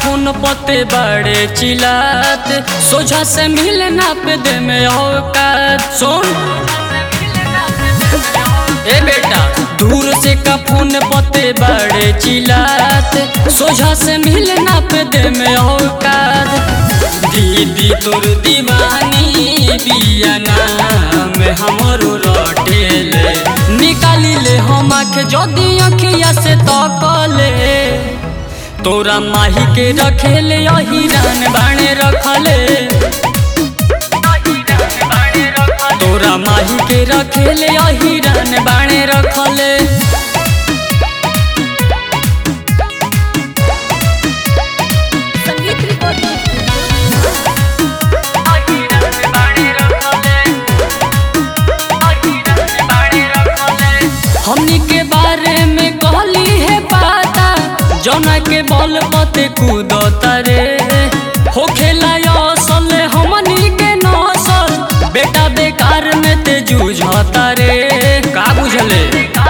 phone पते बड़े चिल्लात सोझा से मिले ना पे दे में औकात सुन ए बेटा दूर से का फोन पते बड़े चिल्लात सोझा से मिले ना पे दे में औकात दीदी तोर दीवानी बिया नाम हमरो रटेले निकाली ले हम आँख जदी अखिया से तकले तोरा माही के रखेले अहिरान बाणे रखले तोरा माही के रखेले अहिरान बाणे रखले संगीत रिकॉर्डिंग हमनी के बारे में कहली है पता जौना के बल पते कूदता रे हो खेला असल हमनी के नसल बेटा बेकार में ते जूझता रे का बुझले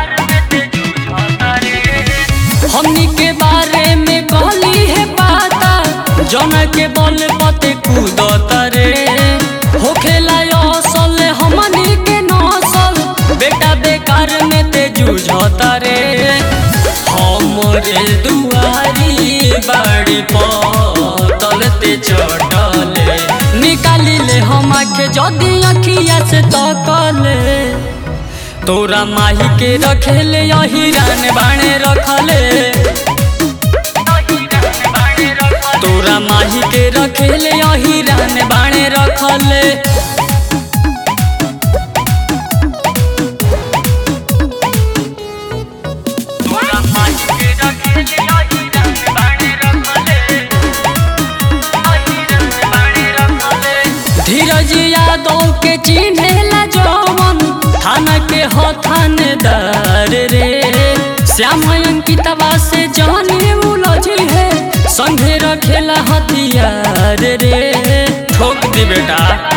हमनी के बारे में कहली है पता जौना के बल पते कूदता रे हो खेला असल हमनी के नसल बेटा बेकार में ते जूझता रे हमरे दुआरी बाड़ी पतल ते चटले निकाली ले हम आखे जदी अखिया से तकले तोरा माही के रखेले अहिरान बाणे रखले तोरा माही के रखेले अहिरान बाणे रखले तोरा माही के रखेले अहिरान बाणे रखले अहिरान बाणे रखले धीरज यादव के चिन्हेला जवन थाना के हो थानेदार रे श्याम अंकितवा से जाने उलझी है संघे रखेला हथियार रे ठोक दी बेटा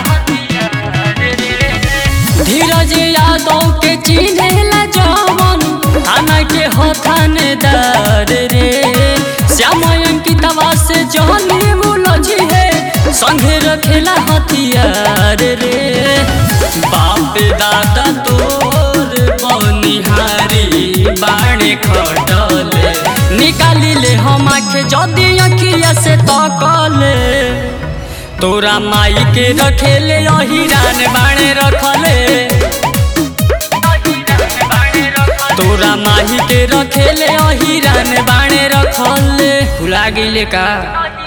धीरज यादव के चिन्हेला जवन थाना के हो थानेदार रे श्याम अंकितवा से जाने उलझी है संघे रखेला हथियार रे बाप दादा तोर बनिहारी बाणे खटले निकाली ले हम आखे जदी अखिया से तकले तोरा माई के रखेले अहिरान बाणे रखले तोरा माही के रखेले अहिरान बाणे रखले भुला गईले का